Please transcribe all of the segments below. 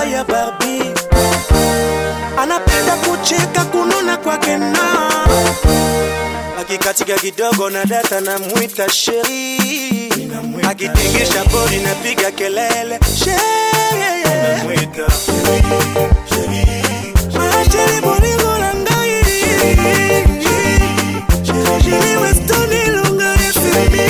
sura ya Barbie, anapenda kucheka kununa kwake na akikatika kidogo na data na mwita sheri, akitingisha bodi na piga kelele sheri, Ah, sheri bolingo na ngai Sheri Weston ilunga FMI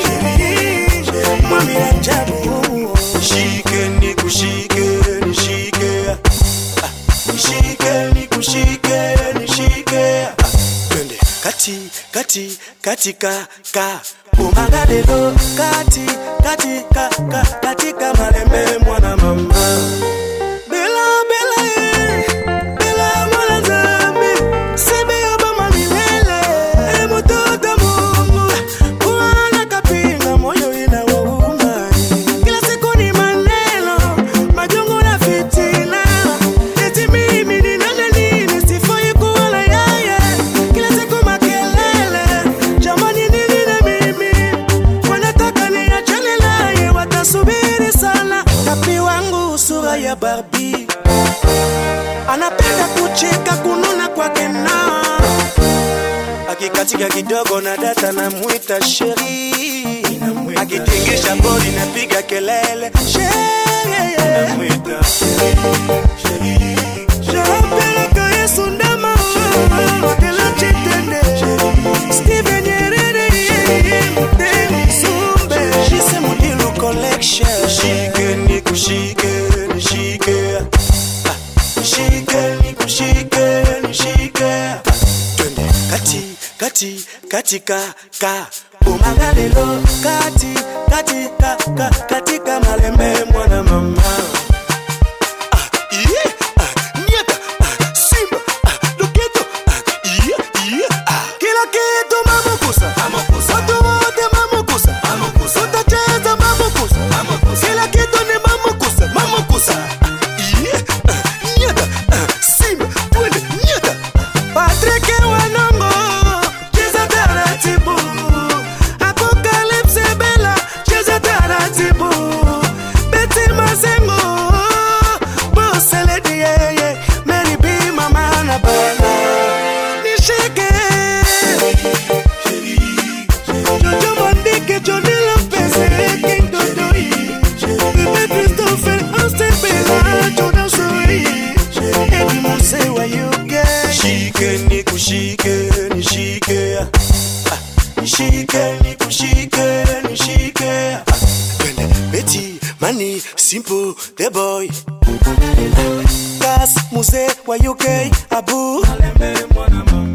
Mwami ajabu Shike ni kushike nishike Ah, Nishike ni kushike nishike Ah, Twende kati kati katika ka umagalelo kati kati ka ka katika malembe mwana mama Bela bela eh Bela mwana zambi Sebe obama milele E mtoto mungu Kuana kapinga moyo inawauma Kila siku ni maneno Majungu na fitina Eti mimi ni nani nini Sifai kuwa na yeye Kila siku makelele Jamani nini na mimi Wanataka niachane naye Watasubiri sana Kapi wangu sura ya Barbie anapenda kucheka kununa kwake na akikatika kidogo na data na mwita sheri akitingisha bodi na piga kelele sheri Shapeleka Yesu ndama wakela chitende Steven Nyerere Mtemi Sumbe Shise Mudilu Collection Shike ni kushike nishike Ah, Nishike ni kushike nishike Twende kati kati katika ka umagalelo kati kati ka ka katika malembe mwana mama Ah, iye, ah, nieta, ah, simba, ah, loketo, ah, iye, iye, ah. Kila kitu mamukusa watu wote mamukusa utacheza mamukusa kila kitu ni mamukusa mamukusa Ah, iye, ah, nieta, ah, simba, twende, nieta. Patrick Wanongo, cheza taratibu. Apocalypse Bella, cheza taratibu. Betty Mazengo, Boss Lady, yeah, yeah. Mary B, Mama na Bella. Nishike. Jojo Mondike, Johnny Lopez, King Dodoi. Bebe Christopher, Austin Bella, Jordan Soi. Eddie Mose, where you get? Shike ni kushike nishike Ah, Nishike ni kushike nishike Ah, Twende Betty Mani Simple The Boy Gas Muse wa UK Abu